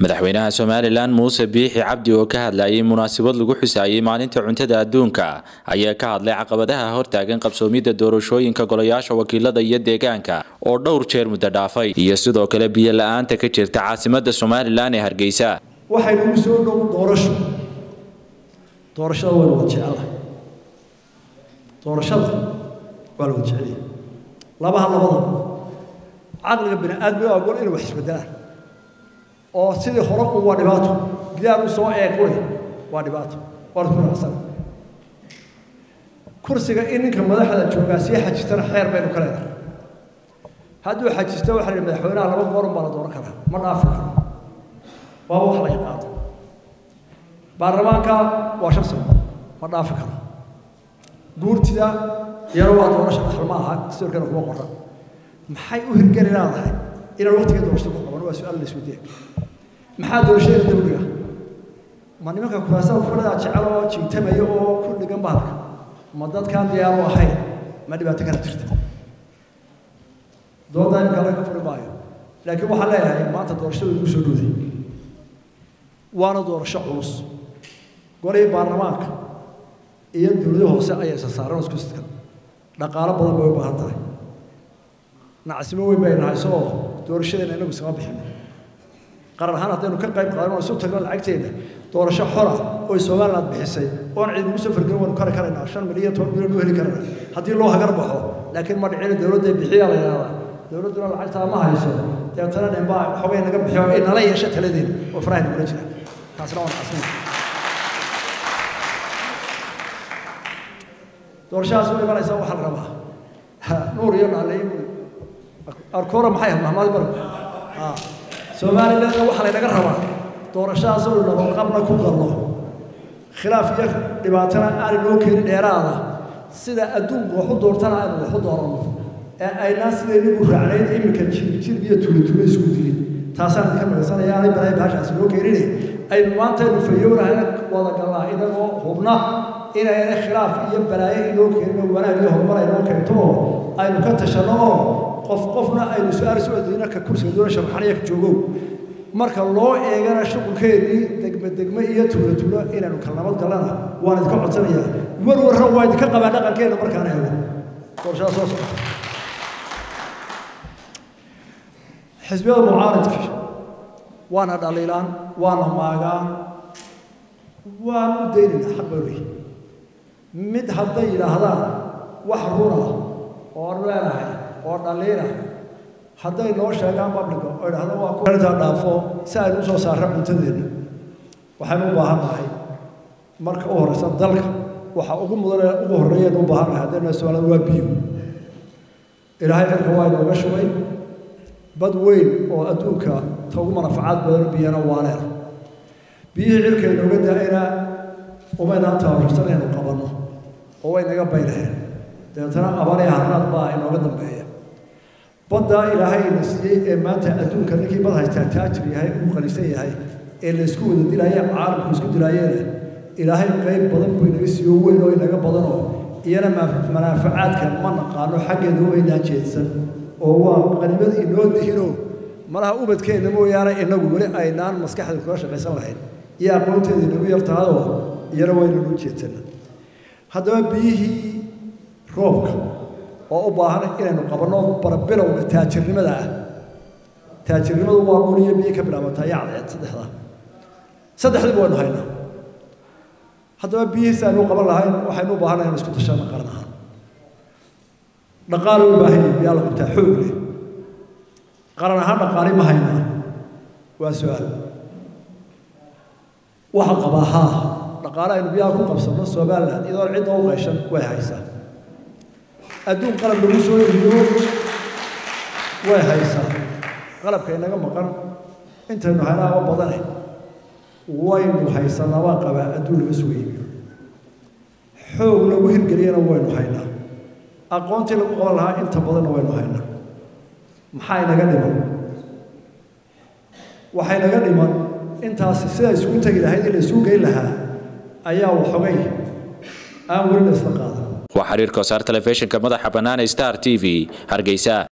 madaxweynaha somalilan muuse biixi cabdi oo ka hadlayay munaasabad lagu xusaayey maalinta cuntada adduunka ayaa ka hadlay caqabadaha hortaagan qabsoomidda doorashooyinka golayaasha wakiilada iyo deegaanka oo dhowr jeer muddo dhaafay iyo sidoo kale biyo la-aanta ka jirta caasimada somalilan ee hargeysa waxay nagu soo dhow doorasho doorashada waa la wada jecelahay doorashada waa la wada jecelyahay labaha labadaba caqliga bini aadmiga agoon inay wax isbedelaan oo sidii hore un waa dhibaato gidaar u soo eeg quri waa dhibaato waa isku raacsan kursiga in ninka madaxda joogaa sii xajistana xeer baynu ka leedahay hadduu xajisto waxa la yidhi madaxweynaha laba goorun baa la dooran karaa ma dhaafi karo waa wax la yaqaano baarlamaanka waa shan sano ma dhaafi karo guurtida iyana waa doorasha dhaxal ma aha dastuurkeena kuma qoran maxay u hirgeli leedahay inaan waqtiga doorashada ku qaban waa su-aal la isweydiin maxaa doorashada dawliga ma nimanka kuraasada kufadhada jecel oo jiitamaya oo ku dhigan bahalka ma dadkaan diyaar u ahayn ma dhibaato kala jirta dooda imika laga furi maayo laakiin waxaan leeyahay maanta doorashada igu soo dhowday waana doorasho culus golihii baarlamaanka iyo dowlado hoose ayaa isa saaran isku sidkan dhaqaalo badan bay u baahan tahay nacsimo weyn bay nahay soo doorashadeena inagu iskama bixin qaran ahaan haddaynu ka qayb qaadan oo isu tagno lacagteeda doorasho xora oo somaliland bixisay oon cid ugu soo fargelin waynu kari karaynaa shan milyan toban milyan u heli karana haddii loo hagar baxo laakiin ma dhicina dowladda bixiyaa la yidhahdaa dowladduna lacagtaa ma hayso deetana ninbaa xogay naga bixiyo inala yeesha taladeeda oo faraha nagula jira taasina waa nacasina doorashadaas u imanaysa waxaa la rabaa nuur iyo naale arkoora maxay ahayd mahmaad bar somalilandna waxaa laynaga rabaa doorashadaas oo nabadqabna ku galno khilaaf iyo dhibaatana aanay noo keenin dheeraada sida adduunku wax u doortana aynu wax u dooranno ee aynaan sidaynigu raacnayn iminka jirjir iyo tulitulo isku dilin taasaan idinka magasanaya aanay balaay baashaasi noo keenine aynu maanta aynu fayownahay wada galnaa inagoo hubna inayna khilaaf iyo balaayo inoo keenin wanaag iyo horumar aynoo keento oo aynu ka tashanno oo qof qofna aynu su-aal soo adeyna ka kursiga doona sharxanaya ka joogow marka loo eegana shuqulkeedii degme degme iyo tuulo tuulo inaynu kala nabad gallana waan idinka codsanayaa warwarra waa idinka qabaa dhaqankeena markaan eego doorashada soo socota xisbiyada mucaaridka waana dhaliilaan waana maagaan waan u daynayna xaq bay leeyihin mid hadday yidhaahdaan wax runa oo leenahay oo dhaliina hadday noo sheegaan babliga oo idhahdaan waa kuintaa dhaafo si aynu usoo saarra cuntadeenna waxaynu u baahan nahay marka u horeysa dalka waxa ugu mudane ugu horreeyaynu u baahan nahay haddaynu somaalida waa biyo ilaahay cirka waa inooga shubay bad weyn oo adduunka ta ugu manafacaad badan biyana waa leena biyihii cirka inooga da-ayna umaynaan tababarsan inaynu qabanno oo way naga baynaheen dabeetana abaariya harnaad baa inooga dambeeya badda ilaahay ina siiyey ee maanta adduunka ninkii bad haystaa taajir yahay uu qanisan yahay ee la isku wada dilaaye caalamku isku dilaayeena ilaahay qayb badan buu inaga siiyo weyn oo inaga badanoo iyana manaafacaadka ma naqaano xaggeeda waynaan jeedsan oo waa qanimad inoo dihinoo malaha ubadkeenna mooyaane inagu weli aynaan maskaxda kula shaqaysan lahayn iyo aqoonteeda inagu yartahadoo iyana waynanu jeedsana haddaba biyihii roobka oo u baahan inaynu qabanno barabilowga taajirnimada ah taajirnimadu waa dhul iyo biyo ka bilaabantaa iyo cadceed saddexda saddexdiiba waynu haynaa haddaba biyihiisi aynu qaban lahayn waxaynu u baahannahay in isku tashana qaran ahaan dhaqaale u baahan yahay biyaa la qabtaa xoog leh qaran ahaan dhaqaali ma haynaa waa su-aal waxa qabaa haa dhaqaale aynu biyaha ku qabsanno somaliland iyadoon cidda u qayshan way haysaa adduun qalab lagu soo eriyo way haysaa qalabka inaga maqan intaynu haynaaba badane waynu haysanabaa qabaa adduun laga soo iibiyo xoog lagu hirgeliyana waynu haynaa aqoontii lagu qaban lahaa inta badanna waynu haynaa maxaa inaga dhiman waxay naga dhiman intaasi sida isugu tegi lahayd in la isugu geyn lahaa ayaa waxogay aan weli la isla qaadan waa xiriirka wasaar telefishinka madaxa bannaan star t v hargeysa